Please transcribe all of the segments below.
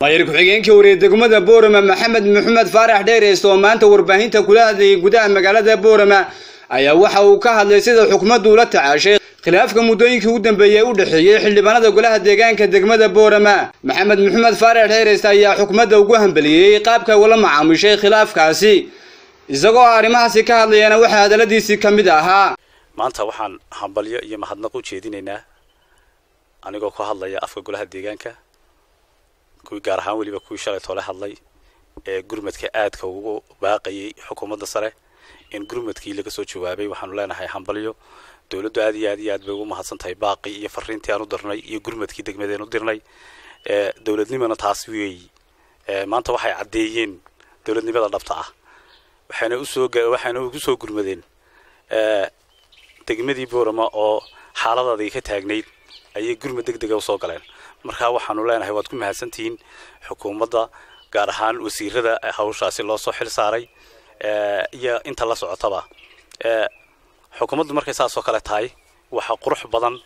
maayir ku-xigeenkii wariyay degmada boorama maxamed maxamed faarax dheereyst oo maanta warbaahinta kula hadlayay gudaha magaalada boorama ayaa waxa uu ka hadlay sida xukumaddu ula tacaashay khilaafka muddooyinkii ugu dambeeyey u dhexeeyey xildhibaanada golaha deegaanka degmada boorama maxamed maxamed faarax dheereyst ayaa xukumadda ugu hambeliyey qaabka ula macaamishay khilaafkaasi isagoo arrimahaasi ka hadlayana waxaa hadalladiisii ka mid ahaa maanta waxaan hambalyo iyo mahadnaq u jeedinaynaa anigoo ku hadlaya afka golaha deegaanka kuwii gaar ahaan weliba kuwii shalay toole hadlay ee gurmadka aadka ugu baaqayay xukuumadda sare in gurmadkii laga soo jawaabay waxaanu leenahay hambalyo dowladdu aad iyo aad iyo aad bay ugu mahadsan tahay baaqi iyo fariintii aan u dirnay iyo gurmadkii degmadeen u dirnay dowladnimana taas weeyi maanta waxay caddeeyeen dowladnimada dhabta ah waxayna usoo waxayna ugu soo gurmadeen degmadii boorama oo xaaladadii ka taagnayd ayay gurmad deg dega usoo galeen markaa waxaanu leenahay waad ku mahadsantihiin xukuumadda gaar ahaan wasiirada hawshaasi loo soo xil saaray iyo inta la socotaba xukuumaddu markay saas oo kale tahay waxa qurux badan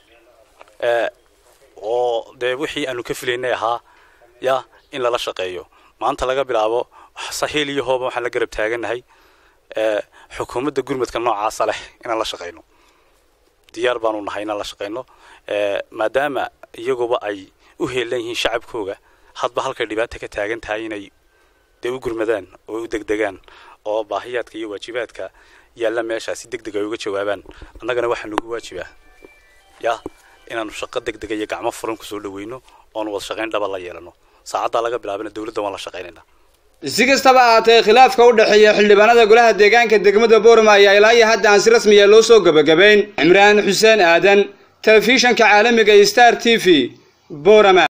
oo dee wixii aanu ka filaynay ahaa ya in lala shaqeeyo maanta laga bilaabo sahiil iyo hooba waxaan la garab taaganahay xukuumadda gurmadka noocaasa leh inaan la shaqayno diyaar baanu nahay inaan la shaqayno maadaama iyaguba ay u heelan yihiin shacabkooga hadba halkay dhibaata ka taagan tahay inay dee u gurmadaan oo u degdegaan oo baahiyaadka iyo waajibaadka yaalla meeshaa si deg deg ay uga jawaabaan annagana waxaa nagu waajibaa ya inaanu shaqo deg dega iyo gacmo furan kusoo dhaweyno oonu wada shaqayn dhaba la yeelano saacaddaa laga bilaabana dowladda waan la shaqaynaynaa si kastaba ahaatee khilaafka u dhexeeya xildhibaanada golaha deegaanka degmada boorama ayaa ilaa iyo hadda aan si rasmiya loo soo gebagabayn cimraan xuseen aadan telefishanka caalamiga star t v boorama